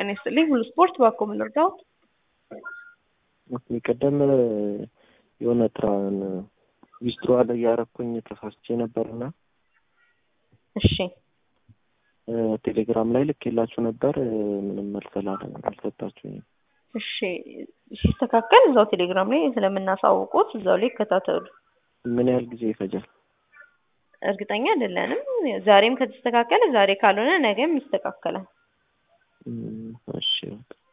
ጤና ይስጥልኝ። ሁሉ ስፖርት ባኮ ምን ልርዳዎት? ኦኬ ቀደም የሆነ ትራን ዊስትሮ አለ እያረኩኝ ተሳስቼ ነበርና እሺ ቴሌግራም ላይ ልኬላችሁ ነበር። ምንም መልስ አላ- አልሰጣችሁኝም። እሺ ሲስተካከል እዛው ቴሌግራም ላይ ስለምናሳውቁት እዛው ላይ ይከታተሉ። ምን ያህል ጊዜ ይፈጃል? እርግጠኛ አይደለንም። ዛሬም ከተስተካከለ ዛሬ ካልሆነ ነገም ይስተካከላል። እም፣ እሺ በቃ